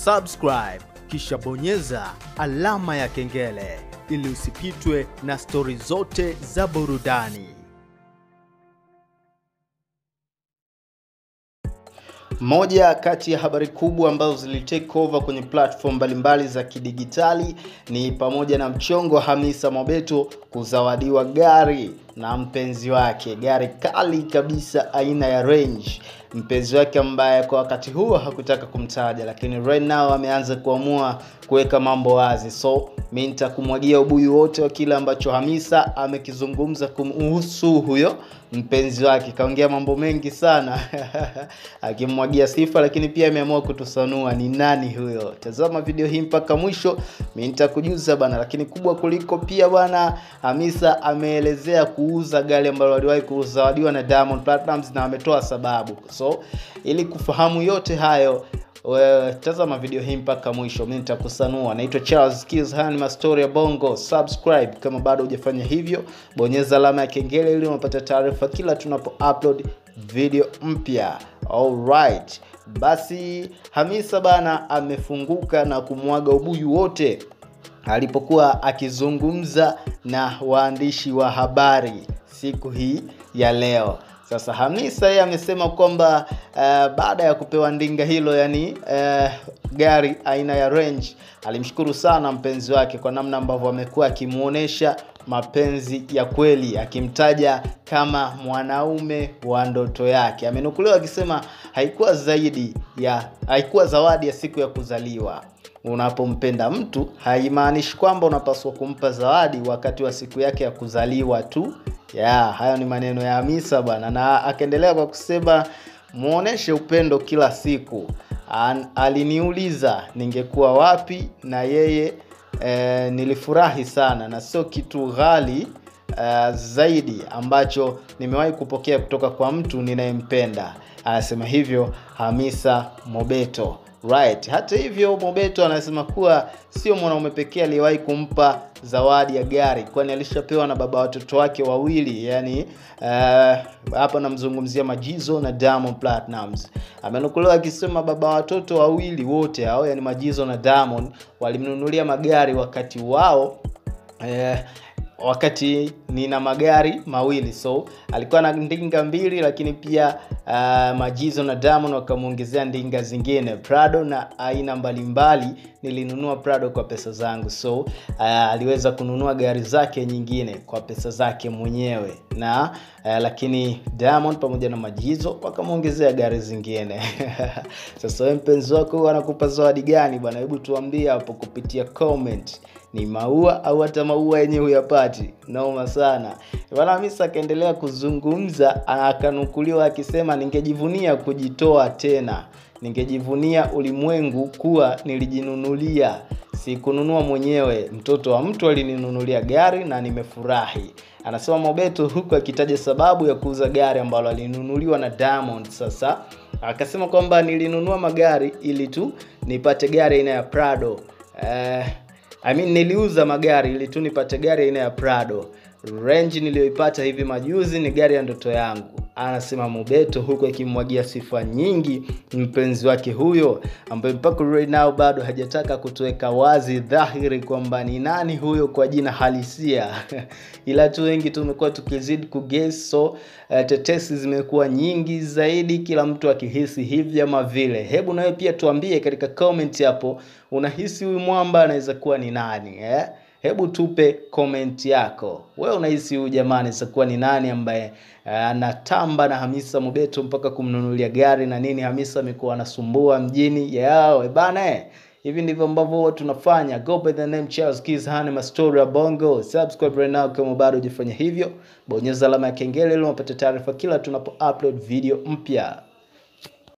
subscribe kisha bonyeza alama ya kengele ili usipitwe na stori zote za burudani. Moja kati ya habari kubwa ambazo zilitake over kwenye platform mbalimbali za kidigitali ni pamoja na mchongo wa Hamisa Mobeto kuzawadiwa gari na mpenzi wake, gari kali kabisa aina ya Range. Mpenzi wake ambaye kwa wakati huo hakutaka kumtaja, lakini right now ameanza kuamua kuweka mambo wazi. So mi nitakumwagia ubuyu wote wa kile ambacho Hamisa amekizungumza kumhusu huyo mpenzi wake. Kaongea mambo mengi sana akimwagia sifa, lakini pia ameamua kutusanua ni nani huyo. Tazama video hii mpaka mwisho, mi nitakujuza bana. Lakini kubwa kuliko pia bwana, Hamisa ameelezea kuuza gari ambalo aliwahi kuzawadiwa na Diamond Platnumz na ametoa sababu. So ili kufahamu yote hayo wewe tazama video hii mpaka mwisho, mimi nitakusanua. Naitwa Charles Kills, haya ni mastori ya Bongo. Subscribe kama bado hujafanya hivyo, bonyeza alama ya kengele ili unapata taarifa kila tunapo upload video mpya. Alright, basi Hamisa bana amefunguka na kumwaga ubuyu wote alipokuwa akizungumza na waandishi wa habari siku hii ya leo. Sasa Hamisa yeye amesema kwamba uh, baada ya kupewa ndinga hilo, yani uh, gari aina ya Range, alimshukuru sana mpenzi wake kwa namna ambavyo amekuwa akimuonesha mapenzi ya kweli, akimtaja kama mwanaume wa ndoto yake. Amenukuliwa akisema haikuwa zaidi ya haikuwa zawadi ya siku ya kuzaliwa. Unapompenda mtu haimaanishi kwamba unapaswa kumpa zawadi wakati wa siku yake ya kuzaliwa tu ya hayo ni maneno ya Hamisa bwana, na akaendelea kwa kusema muoneshe upendo kila siku. An, aliniuliza ningekuwa wapi na yeye e, nilifurahi sana na sio kitu ghali e, zaidi ambacho nimewahi kupokea kutoka kwa mtu ninayempenda. Anasema hivyo Hamisa Mobeto. Right. Hata hivyo Mobeto anasema kuwa sio mwanaume pekee aliyewahi kumpa zawadi ya gari, kwani alishapewa na baba watoto wake wawili, yani uh, hapa namzungumzia Majizo na Diamond Platnumz. Amenukuliwa akisema baba watoto wawili wote hao, yani Majizo na Diamond walimnunulia magari wakati wao uh, wakati nina magari mawili so alikuwa na ndinga mbili lakini pia uh, majizo na Diamond wakamwongezea ndinga zingine Prado na aina mbalimbali nilinunua Prado kwa pesa zangu so uh, aliweza kununua gari zake nyingine kwa pesa zake mwenyewe na uh, lakini Diamond pamoja na majizo wakamwongezea gari zingine sasa wewe mpenzi wako anakupa zawadi gani bwana hebu tuambie hapo kupitia comment ni maua au hata maua yenye huyapati noma sana bwana hamisa akaendelea kuzungumza akanukuliwa akisema ningejivunia kujitoa tena ningejivunia ulimwengu kuwa nilijinunulia sikununua mwenyewe mtoto wa mtu alininunulia gari na nimefurahi anasema mobeto huku akitaja sababu ya kuuza gari ambalo alinunuliwa na diamond sasa akasema kwamba nilinunua magari ili tu nipate gari aina ya prado eh, I mean, niliuza magari ili tu nipate gari aina ya Prado. Range niliyoipata hivi majuzi ni gari ya ndoto yangu, anasema Mobeto, huku akimwagia sifa nyingi mpenzi wake huyo, ambaye mpaka right now bado hajataka kutuweka wazi dhahiri kwamba ni nani huyo kwa jina halisia ila tu wengi tumekuwa tukizidi kuguess, so uh, tetesi zimekuwa nyingi zaidi, kila mtu akihisi hivi ama vile. Hebu nawe pia tuambie katika comment hapo, unahisi huyu mwamba anaweza kuwa ni nani eh? hebu tupe comment yako wewe unahisi huyu jamaa anaweza kuwa ni nani ambaye anatamba uh, na hamisa mobeto mpaka kumnunulia gari na nini hamisa amekuwa anasumbua mjini yao bana eh hivi ndivyo ambavyo huwa tunafanya go by the name charles Keys, hana mastori ya bongo subscribe right now kama bado hujafanya hivyo bonyeza alama ya kengele ili unapata taarifa kila tunapo upload video mpya